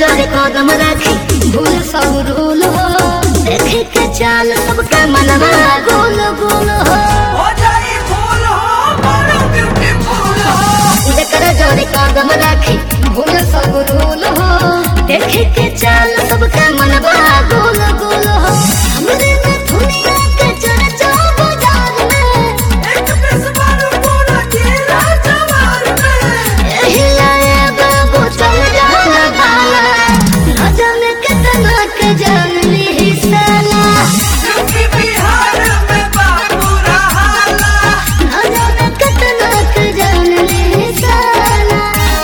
जरे कदम राखी भूल सब रूल हो देखे के चाल सबका मनवा गोल गोल हो हो जाई फूल हो बड़ा ब्यूटीफुल हो जेकर जरे कदम राखी भूल सब रूल हो देखे के चाल सबका मनवा गोल गोल हो हमरे में दुनिया के चर्चा बाजार में एक पिस मारो पूरा जिला जवार में एही लाए बाबू चल जाना भाला न जाने कितना के जान ली साला यूपी बिहार में बाबू रहाला न जाने कितना के जान ली साला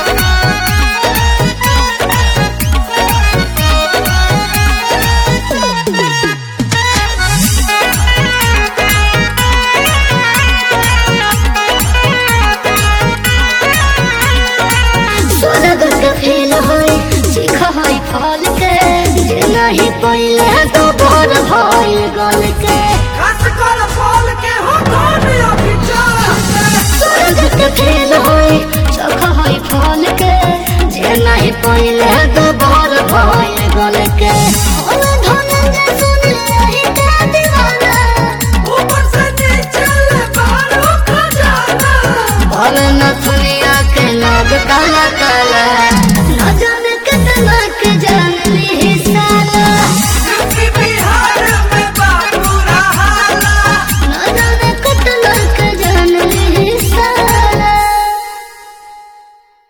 स्वर्ग के फेल होई सीख होई फल के जे नहीं पहिले तो भोर भइल गल के खास कर फूल के हो कौन अभी चाहते स्वर्ग के फेल होई सीख होई फल के जे नहीं पहिले तो भोर भइल गल के हम धनंजय सुन रही का दीवाना ऊपर से नीचे ले बारो खजाना भले न दुनिया के लोग काला काला